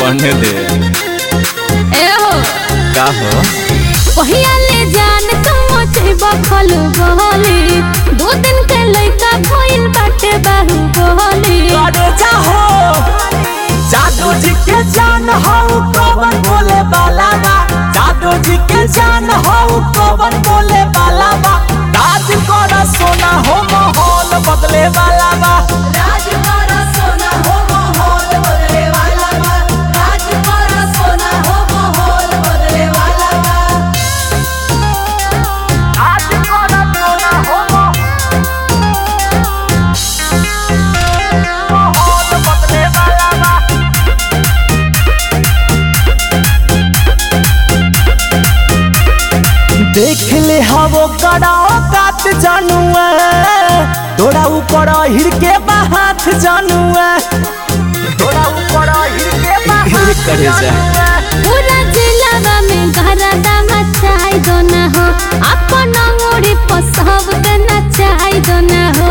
बढ़ने दे ए हो का हो पहिया ले जान तुम चैबा खल बहली दो दिन के लइका भइल बाटे बाहु बहली करे जाहो जादू जी के जान हो कवन बोले वाला बा जादू जी के जान हो कवन बोले वाला बा राज कर सोना हो माहौल बदले वाला बा राज कर सोना हो माहौल बदले वाला बा राज कर सोना हो माहौल बदले वाला बा राज कर सोना हो माहौल बदले वाला बा देख ले हवो कराओ कात जानुआ तोरा ऊपर हिर के बाहात जानुआ तोरा ऊपर हिर के बाहात करे जा। जानुआ। पूरा जिला में घरदा मचाई दो ना हो अपन मोड़ी पर सब के नचाई दो ना हो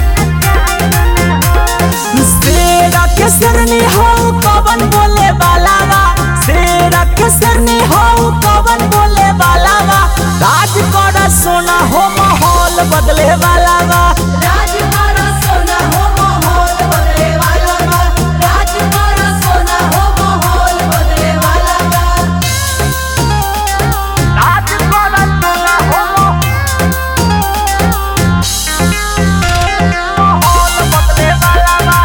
शेरा के सरनी हो कवन बोले वाला बा शेरा के सरनी हो कवन बोले वाला बा राज कर सोना हो माहौल बदले वाला बा राज कर सोना हो माहौल बदले वाला बा राज कर सोना हो माहौल बदले वाला बा राज कर सोना हो माहौल बदले वाला बा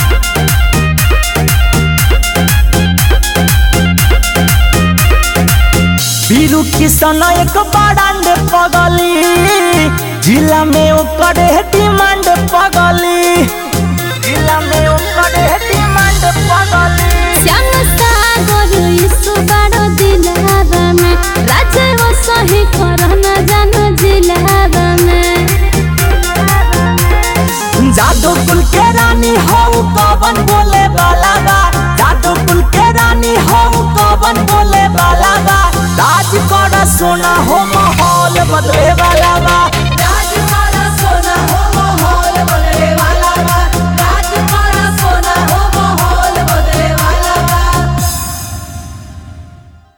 बीरू किसान एक बड़ांड पगली जिला में ओकर डिमांड पगली जिला में ओकर डिमांड पगली श्याम सागर यीशु बड़ो दिलावा में राजे वो सही करना जानो जिलावा में जादू कुल के रानी हो कवन बोले वाला बा जादू कुल के रानी हो कवन बोले वाला बा राज कर सोना हो माहौल बदले